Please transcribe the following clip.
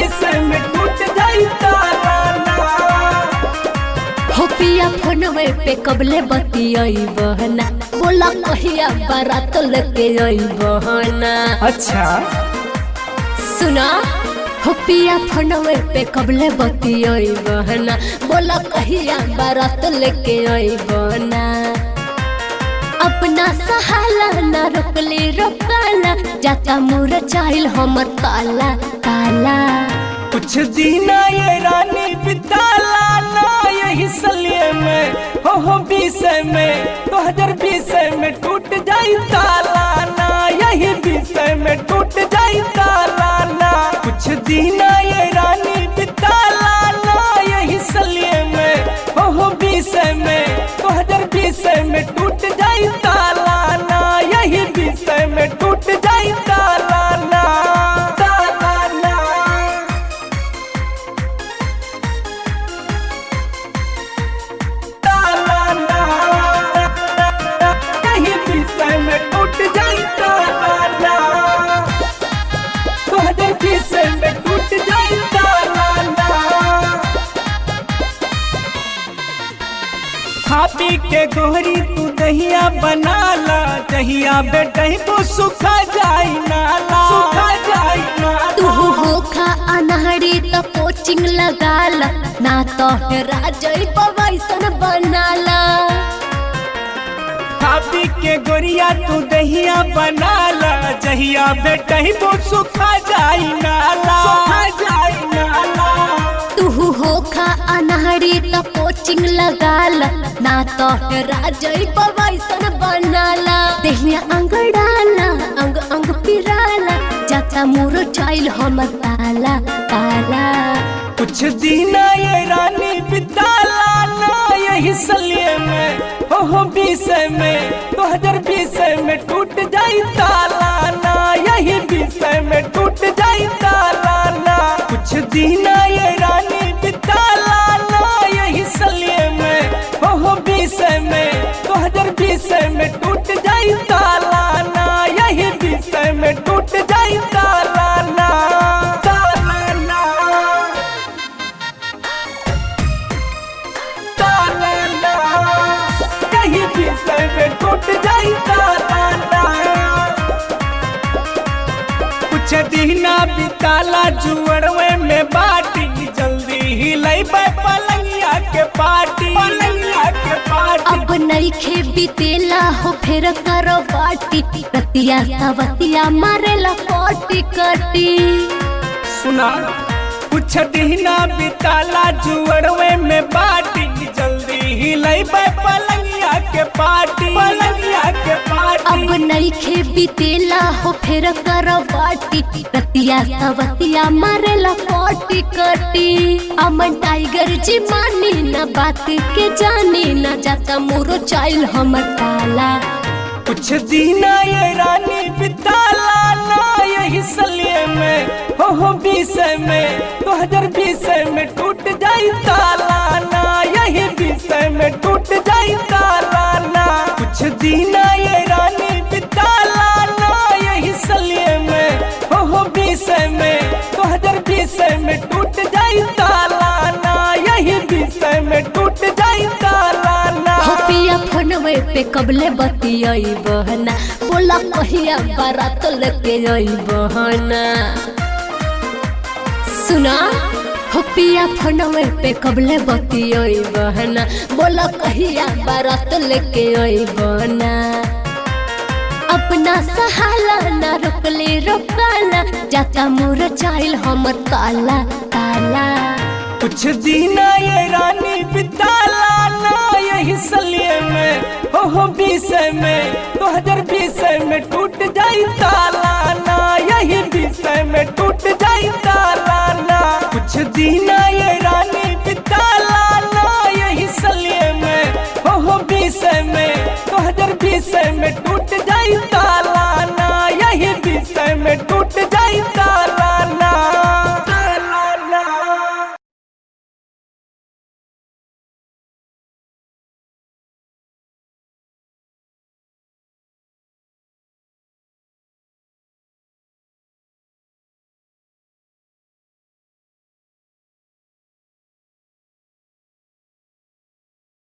विषय में टूट जाई ताराना हो पिया फोनवे पे कबले बतियाई बहना बोला कहिया बारात लेके आई बहना अच्छा सुना हो पिया फोनवे पे कबले बतियाई बहना बोला कहिया बारात लेके आई बहना अपना सहाला ना रोकले रोकाला जाता मुर चाइल हमर ताला ताला कुछ दिन ये रानी बिताला ना यही सलिए में हो हो विषय में दो हजार बीस में टूट जाई ताला ना यही विषय में टूट जाई ताला ना कुछ दिन ये रानी बिताला ना यही सलिए में हो हो विषय में दो हजार बीस में टूट जाई ताला ना यही विषय में टूट जाई ताला ना ताला ना ताराना कहीं विषय में टूट जाई ताराना तोहरे विषय में टूट जाई ताराना खा पी के गोहरी तू दहिया बनाला दहिया बेटही तो सुखा जाई नाला सुखा जाई तू नाला होखा अनहरी तो कोचिंग लगाला ना तो हेरा जई वैसन बनाला खापी के गोरिया तू दहिया बनाला जहिया बेटही तो सुखा जाई नाला सुखा जाई नाला तू होखा अनहरी तो कोचिंग लगाला ना तो हेरा जई वैसन बनाला देहिया अंगड़ाला अंग अंग पिराला जाता मुरो चाइल हमर ताला ताला कुछ दिन ये रानी बिताला ना यही सलिए में हो हो विषय में दो हजार बीस में टूट जाई ताला ना यही विषय में टूट जाई ताला ना कुछ दिन ये रानी बिताला ना यही सलिए में हो हो विषय में दो हजार बीस में टूट जाई ताला ना यही विषय में टूट जाई ताला ना ताला ना ताराना कहीं विषय में टूट जाई ताराना कुछ दीना बिताला जुअरवे में बाटी जल्दी ही लई पलंगिया के पार्टी पलंगिया के पार्टी अब नईखे बीतेला हो फिर करो बाटी रतिया सवतिया मारेला कोटी कटी सुना कुछ दीना बिताला जुअरवे में बाटी जल्दी ही लई पलंगिया के पार्टी पलंगिया के पार्टी अब नईखे बीतेला हो फिर करो बाटी रतिया सवतिया मारेला कोटी कटी अमन टाइगर जी मानी ना बात के जानी ना जाता मुरो चाइल हमर ताला कुछ दीना ये रानी बिताला ना यही सलिए में हो हो विषय में दो हजार बीस में टूट जाई ताला ना यही विषय में टूट जाई ताला ना कुछ दीना ये रानी बिताला ना यही सलिए में हो हो विषय में दो हजार बीस में टूट जाई ताला ना यही विषय में टूट जाई ताला ना हो पिया फोनवे पे कबले बतियाई बहना बोला कहिया बारात लेके आई बहना सुना हो पिया फोनवे पे कबले बतियाई बहना बोला कहिया बारात लेके आई बहना अपना सहाला ना रोकले रोकाला जाता मुर चाइल हमर ताला ताला कुछ दीना ये रानी बिताला ना यही सलिए में हो हो विषय में दो हजार बीस में टूट जाई ताला ना यही विषय में टूट जाई ताला ना कुछ दीना ये रानी बिताला ना यही सलिए में हो हो विषय में दो हजार बीस में टूट